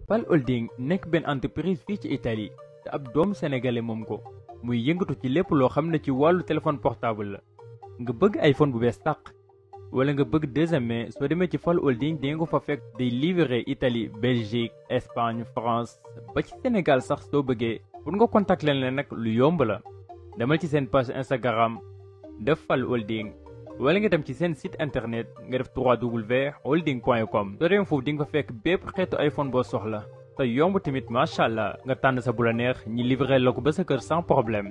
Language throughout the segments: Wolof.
Pal Holding nekk benn entreprise fii ci Italie te ab doomu sénégalais moom ko muy yëngatu ci lépp loo xam ne ci wàllu téléphone portable la nga bëgg iPhone bu bees tàq wala nga bëgg deuxième main soo demee ci Pal Holding di nga ko fa fekk day livrer Italie Belgique Espagne France ba ci Sénégal sax soo bëggee pour nga contacter leen nag lu yomb la demal ci seen page Instagram def Pal Holding wala nga dem ci seen site internet nga def www.holding.com soo demee foofu di nga fa fekk bépp xeetu iPhone boo soxla te yomb tamit macha allah nga tànn sa bu la neex ñi livré la ko ba sa kër sans problème.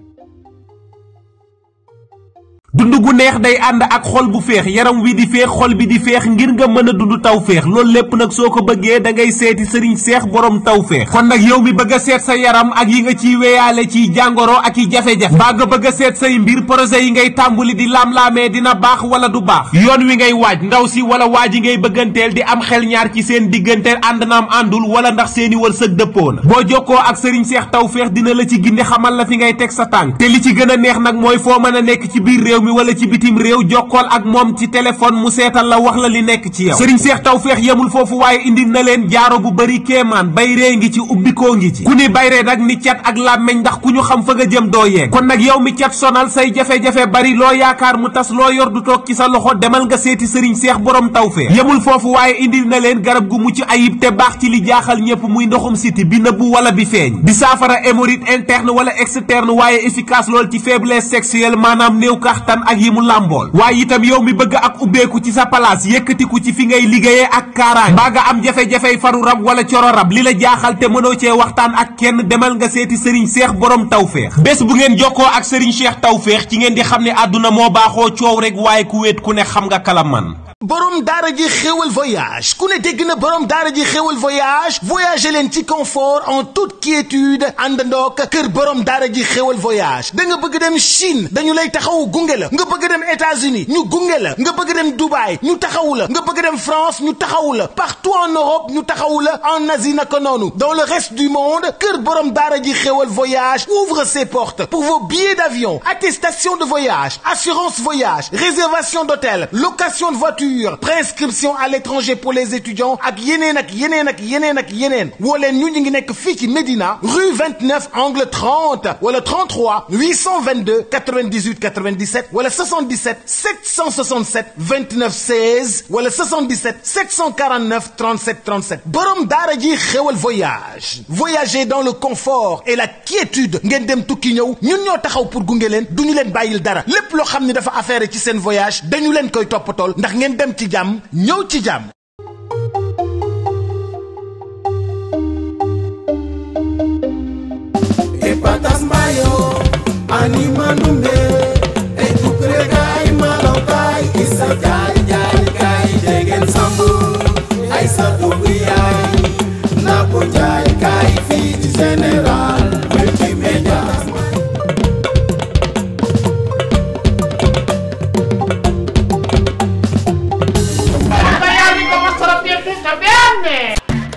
dund gu neex day ànd ak xol bu féex yaram wi di féex xol bi di féex ngir nga mën a dund taw féex loolu lépp nag soo ko bëggee da ngay seeti sëriñ seex borom taw féex kon nag yow mi bëgg a seet sa yaram ak yi nga ciy weyaale ciy jàngoro ak i jafe-jafe mbaa nga bëgg a seet say mbir projet yi ngay tàmbuli di laam-laamee dina baax wala du baax yoon wi ngay waaj ndaw si wala waaj yi ngay bëgganteel di am xel ñaar ci seen diggante ànd naam àndul wala ndax seeni wërsëg dëppoo na boo jokkoo ak sëriñ seex taw féex dina la ci gindi xamal la fi ngay teg sa tànk te li ci gën a neex nag mooy foo mën a nekk ci biir réew mi wala ci bitim réew jokkool ak moom ci téléphone mu seetal la wax la li nekk ci yow sëriñ seex tawfeex yemul foofu waaye indi na leen jaaro bu bari kéemaan bayree ngi ci ubbikoo ngi ci ku ni bayree nag ni cat ak làmmeñ ndax ku ñu xam fa nga jëm doo yeeg kon nag yow mi cat sonal say jafe-jafe bari loo yaakaar mu tas loo yor du toog ci sa loxo demal nga seeti sëriñ seex borom tawfeex yemul foofu waaye indi na leen garab gu mucc ayib te baax ci li jaaxal ñépp muy ndoxum siti bi nëbbu wala bi feeñ di saafara hémorroïde interne wala externe waaye efficace lool ci faiblesse sexuelle maanaam néew kaxtan ak yi mu làmbool waaye itam yow mi bëgg ak ubbeeku ci sa palaas yëkkatiku ci fi ngay liggéeyee ak kaaraange mbaa nga am jafe-jafey faru rab wala coro rab li la jaaxal te mënoo cee waxtaan ak kenn demal nga seeti sëriñ seex borom tawféex bés bu ngeen jokkoo ak sëriñ seex tawféex ci ngeen di xam ne àdduna moo baaxoo coow rek waaye ku wéet ku ne xam nga kala man borom daara ji xéwal voyage ku ne dégg na borom daara ji xéwal voyage voyager leen ci confort en toute quiétude àndandook kër borom daara ji xéwal voyage da nga bëgg dem Chine dañu lay taxawu gunge la nga bëgg dem États-Unis ñu gunge la nga bëgg dem Dubaï ñu taxawu la nga bëgg dem France ñu taxawu la partout en Europe ñu taxawu la en Asie naka noonu dans le reste du monde kër borom daara ji xéwal voyage ouvre ses portes pour vos billets d'avion attestation de voyage assurance voyage réservation d'hôtel location de voiture prescription à l'étranger pour les étudiants ak yeneen ak yeneen ak yeneen ak yeneen woo leen ñu ñu ngi nekk fii ci Médina rue 29 angle 30 wala 33 822 98 97 wala 77 767 29 16 wala 77 749 37 37 borom daara ji xéwal voyage voyager dans le confort et la quiétude ngeen dem tukki ñëw ñun ñoo taxaw pour gunge leen du ñu leen bàyyil dara lépp loo xam ne dafa affaire ci seen voyage dañu leen koy toppatool ndax ngeen dem ci jàmm ñëw ci jàmm Epatas mayo, anima numbe, etukre kai malo kai, isa jai jai kai, degen sambu, aisa dubi ai, napo jai kai, fiti general, multimedia. Magari come sarà piaciuta bene!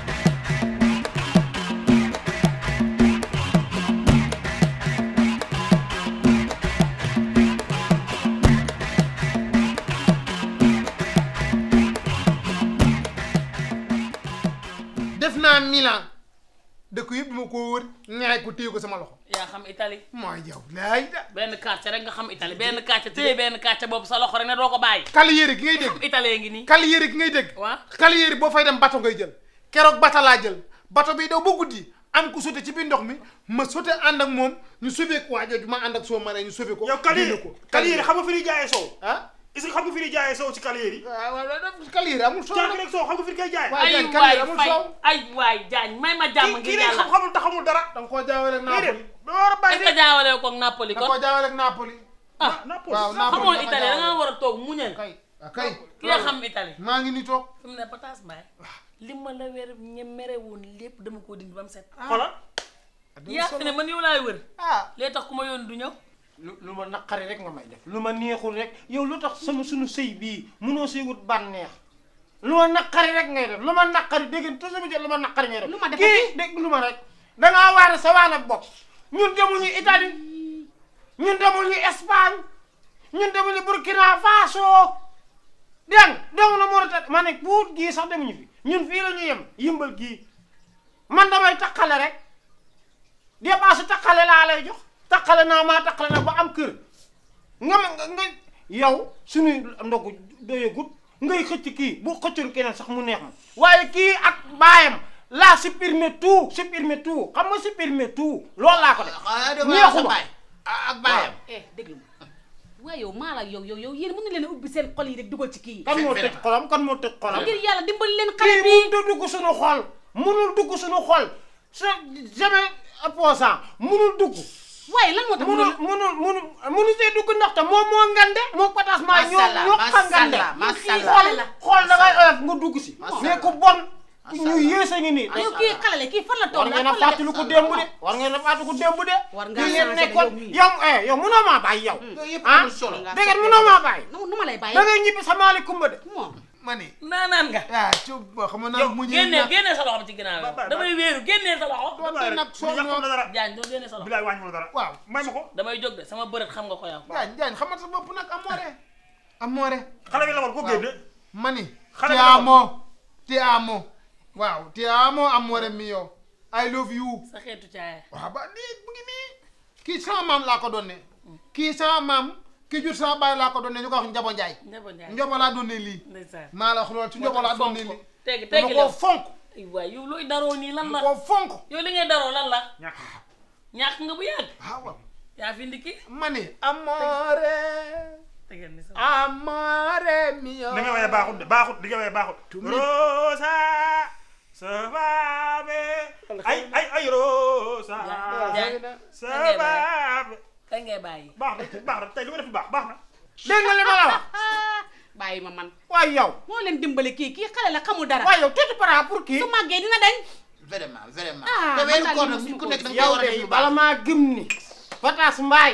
def naa Milan dëkk yëpp ma ko wër ñaay ko téye ko sama loxo yaa xam Italie mooy yow laay da benn quartier rek nga xam Italie benn quartier téye benn quartier boobu sa loxo rek ne doo ko bàyyi Cagliari gi ngay xam dégg Italie ngi nii Cagliari gi ngay dégg Waa. Cagliari boo fay dem bato ngay jël keroog bato laa jël bato bi daw ba guddi am ku sote ci biir ndox mi ma sote ànd ak moom ñu sauvé ko waa jooju ma ànd ak soo maree ñu sauvé ko yow Cagliari génne ko Cagliari xam nga fi ñuy jaayee soow ah est-ce que xam nga fi ñuy jaayee soow ci Cagliari waaw waaw daf Cagliari amul soo caag rek soow xam nga fi ñu koy jaayee Waa ay Diagne, waay Cagliari amul fay soow. ay waay jaañ may ma jàmm kii ngir kii rek yàlla xam-xamul te xamul dara da nga koo jaawale ak déedéet Napoli da war a est-ce bàyyi que jaawale ko ak Napoli da nga kon koo jaawale ak Napoli ah Napoli waaw Napoli xamoo da nga Italie da jaawale. nga war a toog muñal kay ah kay ki nga xam Italie maa ngi ni toog fi mu ne pataas mbaay li ma la weer ñe mere woon lépp dama koo dindi ba mu set xoolal yaa fi ne man yow laay wër ah lee tax ku ma yoon du ñëw lu lu ma naqari rek nga may def lu ma neexul rek yow lu tax sama sunu sëy bii munoo sëy wut bànneex lu ma naqari rek ngay def lu ma naqari dégg nga toujours jot lu ma naqari ngay def Lu ma def kii dégg lu ma rek dangaa waare sa waan ak bopp ñun demuñu Italie ñun demuñu Espagne ñun demuñu Burkina Faso dégg nga demuñu Mauritanie ma ne Pout gii sax demuñu fi ñun fii la ñu yem yëmbal gii man damay takkale rek dépense takkale laa lay jox takkale naa maa takkale nag ba am kër nga ma nga nga yow suñuy ndogu doyagut ngay xëcc kii bu xëccul keneen sax mu neex ma waaye kii ak baayam laa supprimer tout supprimer tout xam nga supprimer tout loolu laa ko def neexuma ak baayam eh déglu ma waaye yow maa la yow yow yow yéen mën na leen a ubbi seen xol yi rek dugal ci kii kan moo tëj xolam kan moo tëj xolam ngir yàlla dimbali leen xale kii bi mënut a dugg suñu xol munul dugg suñu xol sa jamais opposant munul dugg waaye lan moo tax munul munul munul munul see dugg ndaxte moom moo ngande moo pataas maa ñoo Masalla, ñoo xa ngande masalla, masalla. xool la xool da ngay oyof nga dugg si Masalla. mais ku bon ku ñu yéese ngi nii yow kii xale la kii fan la war toog ngeen a fàttali ko démb de war ngeen a fàttali ko démb de War ngaa li ngeen changé nekkoon yow mii. yow eh yow munoo maa bàyyi yow yooyu yëpp ah amul solo dégg nga munoo maa bàyyi nu nu ma lay bàyyi da ngay ñibbi sa maali kumba de moom ma ni naanaan nga. ah cub ba xam naa yow mu ñëw génneel génneel sa loxo bi ci ginnaaw yow damay wéeru génneel sa loxo. doonte nag soo ñoo dara Jaañ doo génneel sa loxo. bilaay wàññi dara waaw may ma ko damay jóg de sama bërët xam nga ko yow. jaañ jaañ xamal sa bopp nag amoore amoore xale bi la war ko génne ma ni Xale ti bi la amo ti amo waaw ti amo amoore mio I love you sa xeetu caaya. waaw ba lii mu ngi nii kii sama maam laa ko doon ne kii sama maam ki jur sama baay laa ko doon ne ñu ko wax Njabo Njaay Ndebo Njaay. Njobo laa doon ne lii ndeysaan. maa la wax loolu ci Njobo laa doon ne lii teggi dama teggi koo leen. fonk ay waay yow looy daroo nii lan dama la. koo fonk yow li ngay daroo lan la. ñàkk ñàkk nga bu yàgg. waaw waaw yaa fi indi kii. ma ni amoore tegal ni sa. amoore mio li nga waye baaxut de baaxut li nga waye baaxut rosa sa faabe ay ay ay rosa Jaañ sa kañ ngay bàyyi faabe kañ ngay bàyyi. baax na baax na tey li ma def baax baax na dégg nga li ma la wax bàyyi ma man waaye yow moo leen dimbali kii kii xale la xamul dara waaye yow tëdd para pour kii su màggee dina dañ vraiment vraiment Ah, te man weeru daal koor li nag ma nit ku suñu nekk da nga yow war a def de lu bala baax maa gëm ni Pataas Mbaay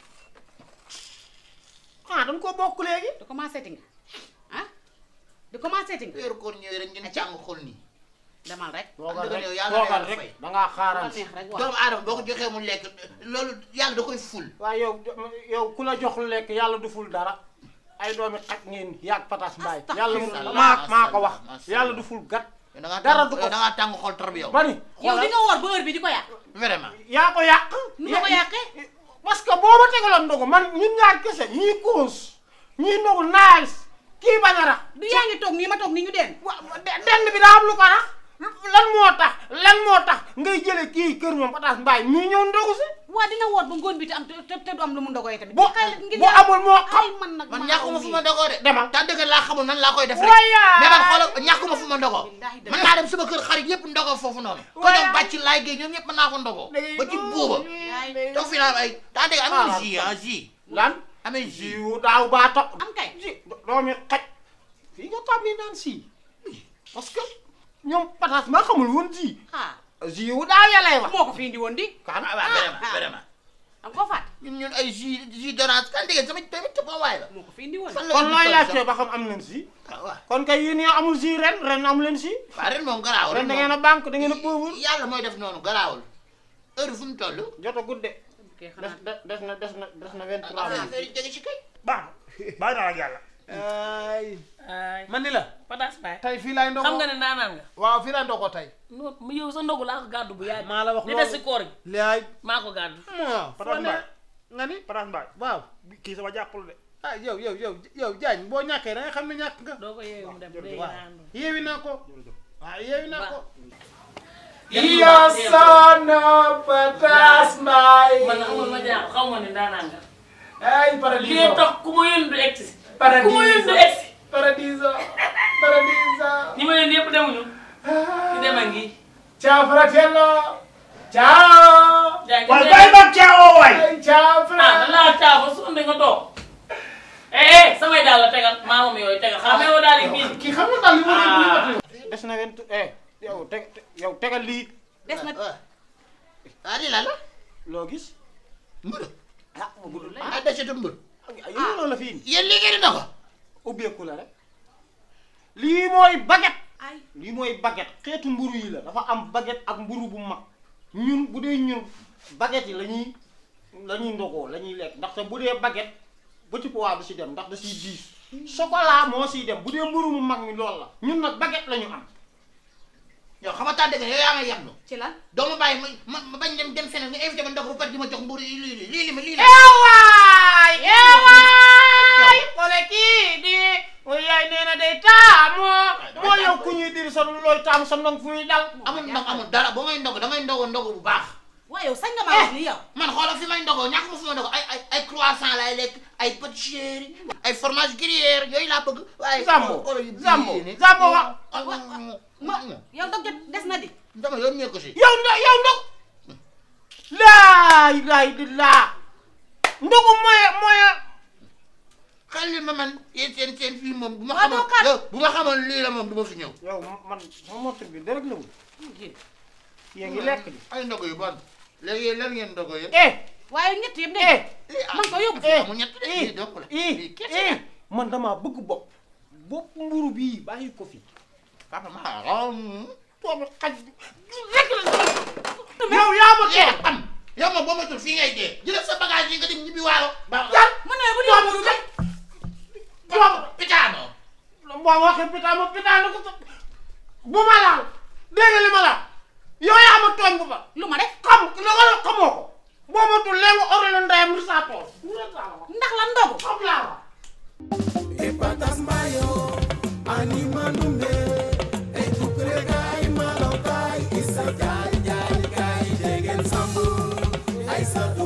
ah dañ ko bokk léegi di commencé ti nga ah di commencé ti nga weeru koor ñëwee rek ngeen jàng xol nii demal rek toogal dëgg rek yow yàlla na toogal yàlla rek fay. da ngaa ma xaaraan neex rek wax doomu aadama boo ko joxee mu lekk loolu yàlla da koy ful waaye yow yow ku la jox lu lekk yàlla du ful dara ay doomi xaj ngeen yàgg Pataas Mbaay yàlla Astagfirullah, maa maa ko wax astagfirullah. yàlla du ful gat da ngaa dara tàng du ko da ngaa tàng xol trop yow bani yow di nga woor ba heure bi di ko yàq vraiment yaa ko yàq nu ma ko yàqee parce que boo ma tegaloon ndogu man ñun ñaar kese ñii koos ñii ndogu nice kii bañ a rax du yaa ngi toog nii ma toog nii ñu den wa de- denn bi daa am lu ko rax lan moo tax lan moo tax ngay jële kii kër moom Pataas Mbaay mii ñëw ndogu si waa dina woor ba ngoon bi te am te te du am lu mu ndogoy tamit bu xale ngir bu yàlla- amul moo xam ay man nag man maa ñàkkuma aw fu nii. ma ndogoo de demal ta dëgg laa xamul nan laa koy def rek Waya! mais man xoolal ñàkkuma fu ma ndogoo Billaahi dëgg. mën naa dem sama kër xarit yëpp ndogoo foofu noonu ko Waya! ñoom bàcc laay géey ñoom ñëpp mën naa ko ndogoo ba ci buuba toog fi naa ay taa dëgg amee jus ah jus lan amee jus jiwu daaw baa topp am kay ji doomi xaj fii nga tàmmee naan sii parce que ñoom Pataas maa xamul woon ji ah jiwu daaw ya lay wax moo ko fi indi woon di ah waaw vraiment vraiment am ko fàtte ñun ñun ay jus jus d'orange kan dégg sama tamit tëb waay la moo ko fi indi woon fan la kon indi looy toll laajte sax? ba xam am leen si waaw waaw kon kay yéen ñoo amul si ren ren amu leen si waaw ren moom garaawul ren da ngeen a banque da ngeen a pauvre yàlla mooy def noonu garaawul heure fu mu toll jot a gudde kay des xanaa des na des na des na vingt trois affaire minutes yi jege ci kay baax na bàyyi naa ak yàlla ay ay man ni la Pataas Mbaay. tey fii laay xam ndogoo nga ne naanaan nga. waaw fii laay ndogoo tey non mu yow sa ndogu laa ko gàddu bu yàgg. maa la wax li loolu des si koor gi laay maa ko gàddu. moo Pataas foo ne Mbaay. nga ni Pataas Mbaay waaw kii sama jàppul de ah yow yow yow yow jaañ boo ñàkkee da nga xam ne ñàkk nga doo ko yeewu mu dem day waaw naan. yeewi naa ko waaw yeewi naa ko Iyo sono Pataas Mbaay man nag amul ma jaaxal xaw ma ne daanaan nga. ay lii paradiso tax ku ma yónni du egsi. ku Paradiso. ma yónni du egsi. paradiso paradiso ñi ma yónni yëpp demuñu. ki dem a ngi. ciao fratello ciao yaa ngi waaye dem. bàyyi ma caawoo waay ay ciao ah da fratello laa caa ba sonn nga toog. eh eh samay daal la tegal maa moom yooyu tegal xam nga yow daal di biin. kii xam nga daal li ma leen li ma leen des na vingt eh yow teg yow tegal lii des na waaw ah lii la la loo gis mbër ah mu gudd la ah desetu mbër yow loolu la fi indi yéen lii ngeen di ndogo ubbeeku la rek lii mooy baguette ay lii mooy baguette xeetu mburu yi la dafa am baguette ak mburu bu mag ñun bu dee ñun baguette yi la ñuy la ñuy ndogoo la ñuy lekk ndaxte bu dee baguette petit pois du si dem ndax da siy diis chocolat moo siy dem bu dee mburu mu mag mi loolu la ñun nag baguette la ñu am yow xam nga tànn dëgg yow yaa may yablu ci lan doo ma bàyyi ma ma bañ dem dem feneen nga invité ma ndox ba pare di ma jox mburu lii lii lii lii lii ewaay ewaay xoole kii di yaay nee na day taamu moo yow ku ñuy diri sa looy taamu sa ndong fu ñuy dal amul ndog amul dara boo may ndog damay ndogo ndogo bu baax waaye yow sañ nga maa wax lii yow man xoolal fi may ndogoo ñàkk ma fi ma ndogoo ay ay ay croissant laay lekk ay pâtisserie ay fromage gruyère yooyu laa bëgg waaye Zambo xoolal yu Zambo bii nii. Zambo wa ma yow dog jot des na di dama yoon ñee ko si yow ndo yow ndog laa ilaaha illallaah ndogu mooy mooy xel li ma man yéen seen seen fii moom bu ma Waa doo xamoon kat. yow bu ma xamoon lii la moom du ma fi ñëw yow man sama moto bi dara la wul yéen ngi lekk di ay ndogo yu bon léegi yéen lan ngeen ndogo yëpp eh waaye ñett yëpp de eh man ko yóbbu eh amul ñett de lii donc la eh lii kese eh la man damaa bëgg bopp bopp mburu bii bàyyi ko fi papa ma xam boobu xaj rek la yow yaa ma yaa toog am yow moom boo ma tul fii ngay dee jëlal sa bagage yi nga dem ñibbi waalo ba jan mën na bu dee mburu bi boobu pitaano boo waxee pitaan ma pitaan ko sa bu ma laal dégg nga li ma laal yow yaa ma tooñ bu ba lu ma def xam la nga xamoo ko boo ma tul léegi ore la ndeyam lu saa tool ndax lan ndogu xam laa wax Epatas mayo, anima numbe, etukre gai malo gai, isa jari jari gai, degen sambu, aisa